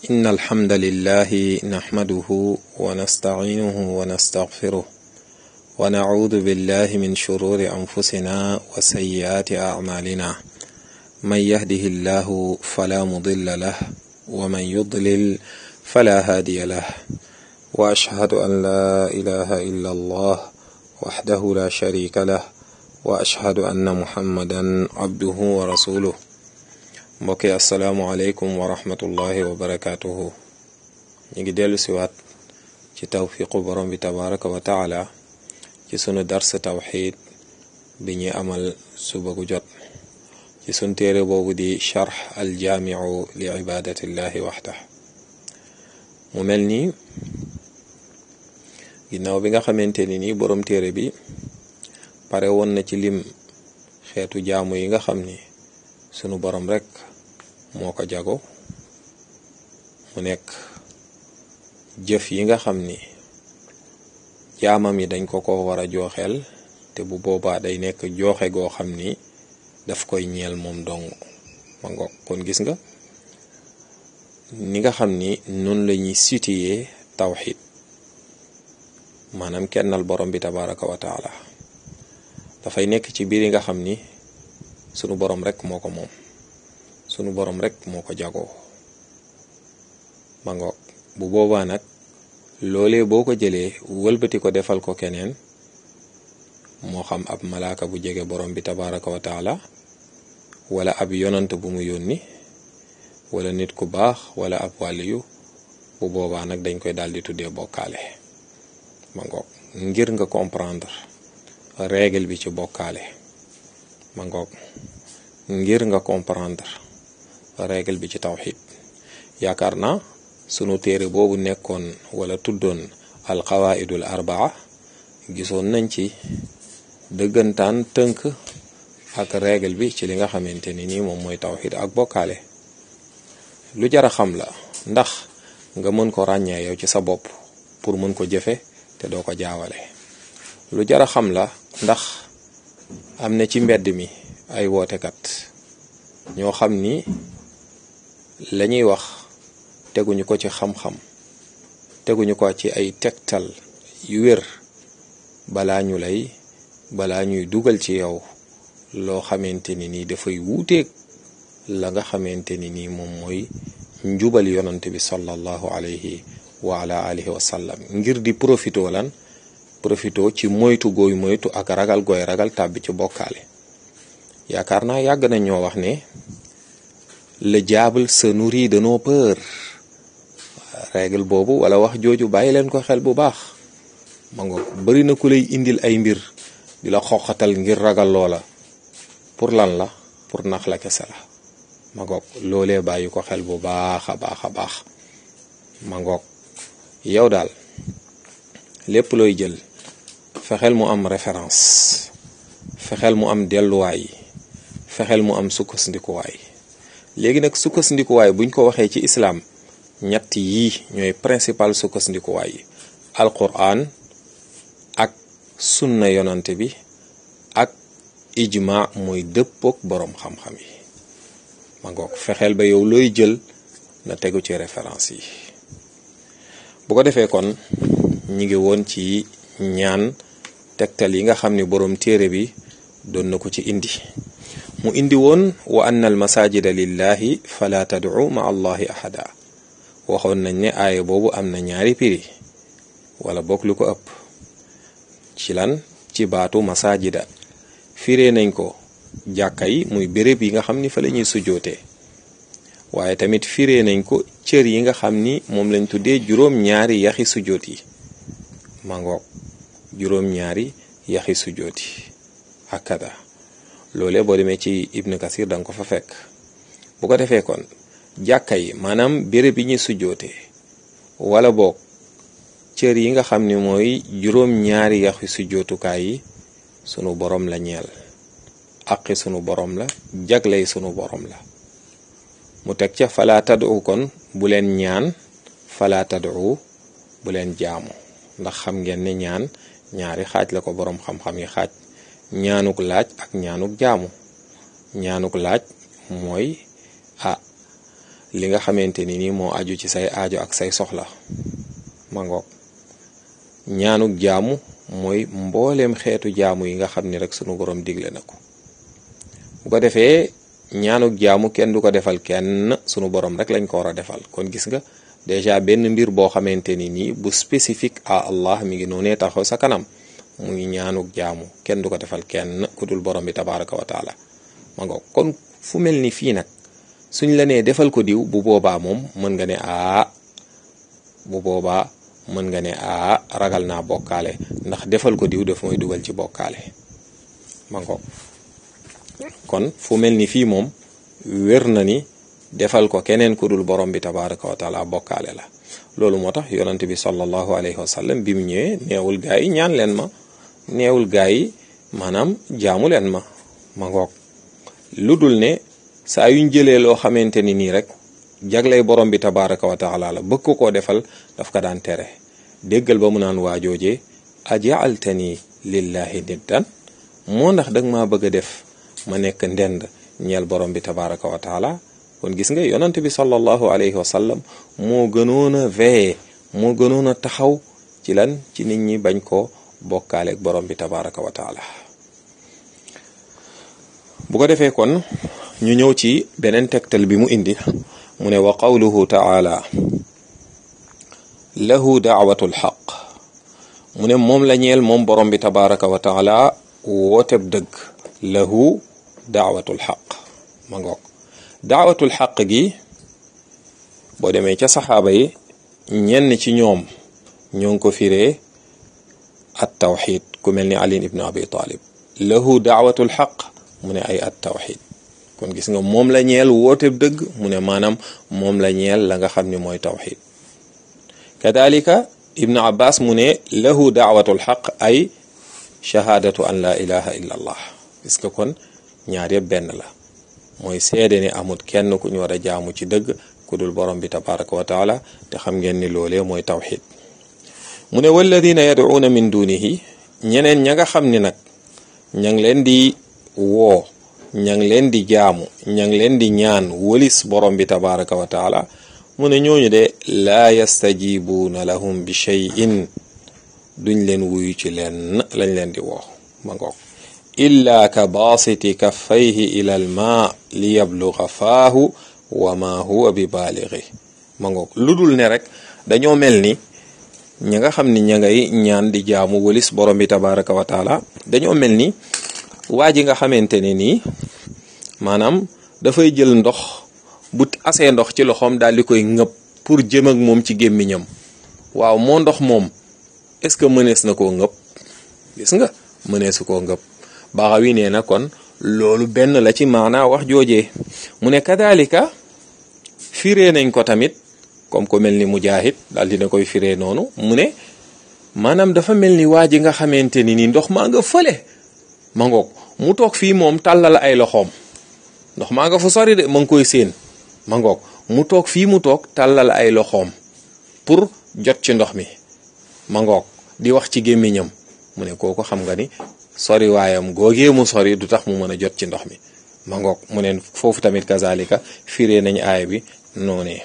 إن الحمد لله نحمده ونستعينه ونستغفره ونعوذ بالله من شرور أنفسنا وسيئات أعمالنا من يهده الله فلا مضل له ومن يضلل فلا هادي له وأشهد أن لا إله إلا الله وحده لا شريك له وأشهد أن محمدا عبده ورسوله mbokki asalaamualeykum wa rahmatullahi wa barakaatuhu ñu ngi dellu siwaat ci tawfiqu borom bi tabaraka wa taala ci sunu dars tawxid bi ñuy amal suba gu jot ci sunu téere boobu di charx aljaamiu li ibadatillahi waxda mu mel ni ginnaaw bi nga xamante ni nii borom téere bi pare woon na ci lim xeetu jaamu yi nga xam ni sunu borom rek moo ko jago mu nekk jëf yi nga xam ni jaamam yi dañ ko ko war a jooxeel te bu boobaa day nekk jooxe goo xam ni daf koy ñeel moom dong ma ngo kon gis nga ni nga xam ni noonu la ñuy situé tawxid maanaam kennal borom bi tabaraka wa taala dafay nekk ci biir yi nga xam ni sunu borom rek moo ko moom sunu borom rek moo ko jagoo ma ngoog bu boobaa nag loolee boo ko jëlee wëlbati ko defal ko keneen moo xam ab malaaka bu jege borom bi tabaraka wa taala wala ab yonant bu mu yónni wala nit ku baax wala ab wàliyu bu boobaa nag dañ koy daal di tuddee bokkaale ma ngoog ngir nga comprendre règle bi ci bokkaale ma ngoog ngir nga comprendre règle bi ci tawxid yaakaar naa sunu téere boobu nekkoon wala tuddoon alqawaidul arbaa gisoon nañ ci dëggantaan tënk ak règle bi ci li nga xamante ni nii moom mooy tawxid ak bokkaale lu jara xam la ndax nga mën ko ràññee yow ci sa bopp pour mën ko jëfe te doo ko jaawale lu jara xam la ndax am na ci mbedd mi ay wootekat ñoo xam ni la ñuy wax teguñu ko ci xam-xam teguñu ko ci ay tegtal yu wér balaa ñu lay balaa ñuy dugal ci yow loo xamante ni nii dafay wuuteeg la nga xamante ni nii moom mooy njubal yonante bi sallallahu alayhi wa ala alihi wa sallam ngir di profito lan profito ci moytu gooy moytu ak ragal gooy ragal tàbbi ci bokkaale yaakaar naa yàgg nañ ñoo wax ne le diable se nourrit de nos peurs règle boobu wala wax jooju bàyyi leen ko xel bu baax ma nga bari na ku lay indil ay mbir di la xoxatal ngir ragal loola pour lan la pour nax la kese la ma ngoog loolee bàyyi ko xel bu baax a baax a baax ma ngoog yow daal lépp looy jël fexeel mu am référence fexeel mu am delluwaay fexeel mu am sukkasndikuwaay léegi nag sukkasndikuwaay buñ ko waxee ci islaam ñett yii ñooy principal sukkasndikuwaay yi alquran ak sunna yonante bi ak ijma mooy dëppook boroom xam-xam yi ma ngoog fexeel ba yow looy jël na tegu ci référence yi bu ko defee kon ñi ngi woon ci ñaan tegtal yi nga xam ni boroom téere bi doon na ko ci indi mu indi woon wa anna al masajida lillahi fala tad'u ma allahi ahada waxoon nañ ne aaya boobu am na ñaari piri wala bokk lu ko ëpp ci lan ci baatu masajida firee nañ ko jàkka yi muy béréb yi nga xam ni fa la ñuy sujjootee waaye tamit firee nañ ko cër yi nga xam ni moom lañ tuddee juróom ñaari yaxi sujjoot yi mangoog juróom ñaari yaxi sujjoot yi akada loole boo demee ci ibnu kasir danga ko fa fekk bu ko defee kon jàkka yi maanaam béréb yi ñuy sujjootee wala boog cër yi nga xam ni mooy juróom ñaari yaxi sujjootukaay yi sunu borom la ñeel aqi sunu borom la jagley sunu borom la mu teg ca fala tadu kon bu leen ñaan fala tadu bu leen jaamu ndax xam ngeen ne ñaan ñaari xaaj la ko borom xam-xam yi xaaj ñaanuk laaj ak ñaanuk jaamu ñaanuk laaj mooy ah li nga xamante ni nii moo aju ci say aajo ak say soxla mangoog ñaanuk jaamu mooy mbooleem xeetu jaamu yi nga xam ni rek sunu borom digle na ko bu ko defee ñaanuk jaamu kenn du ko defal kenn sunu borom rek lañ ko war a defal kon gis nga déjà benn mbir boo xamante ni nii bu spécifique à Allah mi ngi noonee taxaw sa kanam muy ñaanuk jaamu kenn du ko defal kenn ku dul borom bi tabaraka wa taala ma ngoog kon fu mel ni fii nag suñ la nee defal ko diw bu boobaa moom mën nga ne aa bu boobaa mën nga ne aa ragal naa bokkaale ndax defal ko diw daf mooy dugal ci bokkaale ma ngoog kon fu mel ni fii moom wér na ni defal ko keneen ku dul borom bi tabaraka wa taala bokkaale la loolu moo tax yonent bi sallallahu alayhi wa sallam bi mu ñëwee neewul gaa yi ñaan leen ma neewul gaa yi maanaam jaamu leen ma ma ngoog lu dul ne saa yuñ jëlee loo xamante ni nii rek jaglay borom bi tabaraka wa taala la bëgg ko koo defal daf ko daan tere déggal ba mu naan waajoojee ajaaltani lillahi niddan moo ndax dag maa bëgg a def ma nekk ndend ñeel borom bi tabaraka wa taala kon gis nga yonante bi sallallahu alayhi wa sallam moo gënoon a veillé moo gënoon a taxaw ci lan ci nit ñi bañ ko bokkaaleeg borom bi tabaraka wa taala bu ko defee kon ñu ñëw ci beneen tegtal bi mu indi mu ne wa qawluhu taala lahu daawatu lxaq mu ne moom la ñeel moom borom bi tabaraka wa taala wooteb dëgg lahu daawatul xaq ma ngoog daawatul xaq gi boo demee ca saxaaba yi ñenn ci ñoom ñoo ngi ko firee at tawxid ku mel ni ali ibn abi talib lahu daawatul xaq mu ne ay at tawxid kon gis nga moom la ñeel woote dëgg mu ne maanaam moom la ñeel la nga xam ni mooy tawxid kadalika ibnu abbas mu ne lahu daawatul xaq ay shahaadatu an la ilaha illa allah gis nga kon ñaar yëpp benn la mooy seede ni amut kenn ku ñu war a jaamu ci dëgg ku dul borom bi tabaraka wa taala te xam ngeen ni loolee mooy tawxid mu ne walladina yad'uuna min dunihi ñeneen ña nga xam ni nag ña ngi leen di woo ña ngi leen di jaamu ña ngi leen di ñaan wëlis borom bi tabaraka wa taala mu ne ñooñu de laa yastajibuuna lahum bi cheyin duñ leen wuyu ci leen lañ leen di woo ma ngoog illa ka baasiti kaffayhi ila al ma li yabluga faahu wa ma huwa bi baaligi ma ngoog lu dul ne rek dañoo mel ni ñi nga xam ni ña ngay ñaan di jaamu wëlis borom bi tabaraka wa taala dañoo mel ni waa ji nga xamante ne nii maanaam dafay jël ndox bu asee ndox ci loxoom daal di koy ngëb pour jëm ak moom ci gémmiñam waaw moo ndox moom est-ce que mënees na koo ngëb gis nga mëneesu koo ngëb Baxawi nee na kon loolu benn la ci maanaa wax joojee mu ne kadalika firee nañ ko tamit comme ko mel ni Mujaahid daal dina koy firee noonu mu ne maanaam dafa mel ni waa ji nga xamante ni ni ndox maa nga fële ma ngoog mu toog fii moom tàllal ay loxoom ndox maa nga fa sori de ma ngi koy séen ma ngoog mu toog fii mu toog tàllal ay loxoom pour jot ci ndox mi ma ngoog di wax ci gémmiñam mu ne kooku xam nga ni sori waayam googee mu sori du tax mu mën a jot ci ndox mi ma ngoog mu ne foofu tamit kazalika firee nañ aaya bi noonee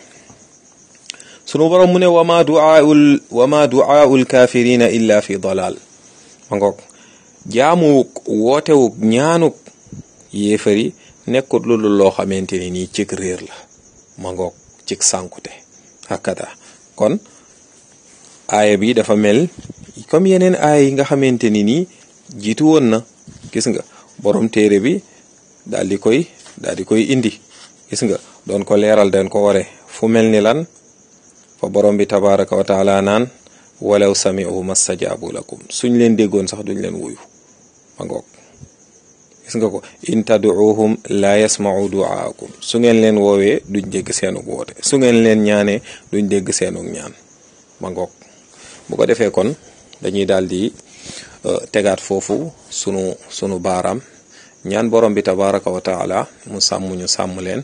sunu borom mu ne wama duaul wama duaul kafirina illa fi dalal ma ngoog jaamuwuk wootewuk ñaanuk yéefari nekkut lu dul loo xamante ni nii cig réer la ma ngoog cig sànkute hakada kon aaya bi dafa mel comme yeneen aaya yi nga xamante ni nii jiitu woon na gis nga borom téere bi daal di koy daal di koy indi gis nga doon ko leeral den ko ware fu mel ni lan fa borom bi tabaraka wa taala naan walaw sami'u mastajaabu lakum suñ leen déggoon sax duñ leen wuyu ma ngoog gis nga ko in tad'uuhum la yasma'u du'aakum su ngeen leen woowee duñ dégg seenug woote su ngeen leen ñaanee duñ dégg seenug ñaan ma ngoog bu ko defee kon dañuy daal di tegaat foofu sunu sunu baaraam ñaan borom bi tabaraka wa taala mu sàmm ñu sàmm leen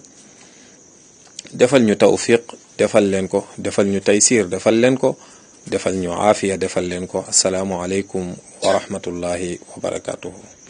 defal ñu tawfiq defal leen ko defal ñu taysir defal leen ko defal ñu aafiya defal leen ko asalaamu aleykum wa rahmatullahi wa barakatuhu